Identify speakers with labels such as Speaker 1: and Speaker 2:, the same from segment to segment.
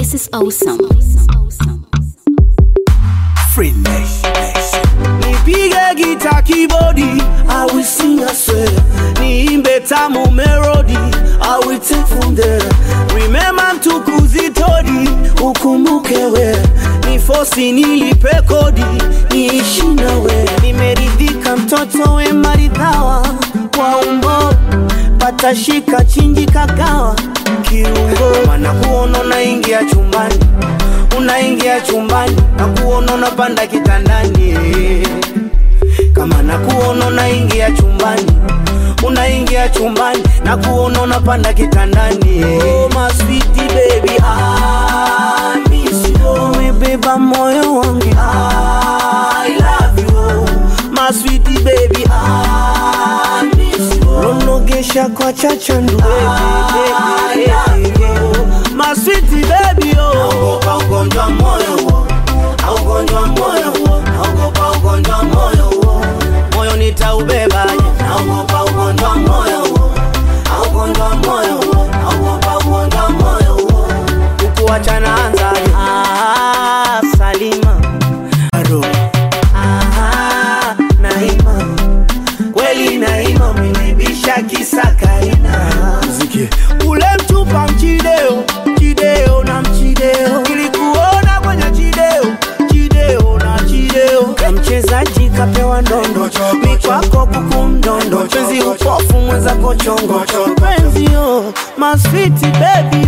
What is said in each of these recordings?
Speaker 1: This is awesome.
Speaker 2: Free Nation, Nation.
Speaker 3: nipige gita kibodi I will sing a swear niimbe tamu melody I will take from there remember mtukuzi todi ukumbuke we ni fosi nilipe kodi niishi nawe nimeridhika mtoto we maridhawa kwa umbo patashika chinji kagawa kiungo mana kuona unaingia chumbani unaingia chumbani na kuona unapanda kitandani kama na kuona unaingia chumbani unaingia chumbani na kuona unapanda kitandani oh, my sweetie baby I miss you umebeba moyo wangu I love you my sweetie baby I miss you nonogesha kwa chachandu baby, baby, baby. my sweetie baby oh naogopa ugonjwa wa moyo huo na ugonjwa wa moyo huo naogopa ugonjwa wa moyo huo moyo nitaubebaje naogopa ugonjwa wa moyo huo na ugonjwa wa moyo huo naogopa ugonjwa wa moyo huo ukuachana anzaje ah, Salima Aro. Ah, Naima kweli Naima umenibisha kisakaina
Speaker 2: Mziki.
Speaker 3: ule mchupa mchideo chideo na mchideo kilikuona kwenye chideo chideo na chideo ka mchezaji kapewa ndondo mikwako kuku mdondo penzi upofu mwenzako chongo penzi yo maswiti bebi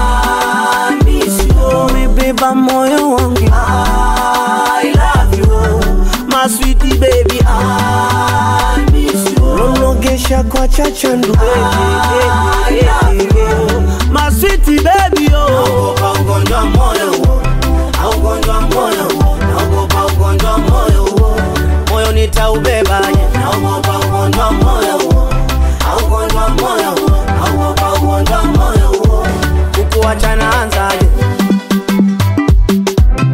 Speaker 3: umebeba moyo wangu I love you my sweetie baby I miss you nonogesha kwa chachandu baby, baby, baby. my sweetie baby oh naogopa ugonjwa wa moyo huo na ugonjwa wa moyo huo naogopa ugonjwa wa moyo huo moyo nitaubebaje naogopa ugonjwa wa moyo huo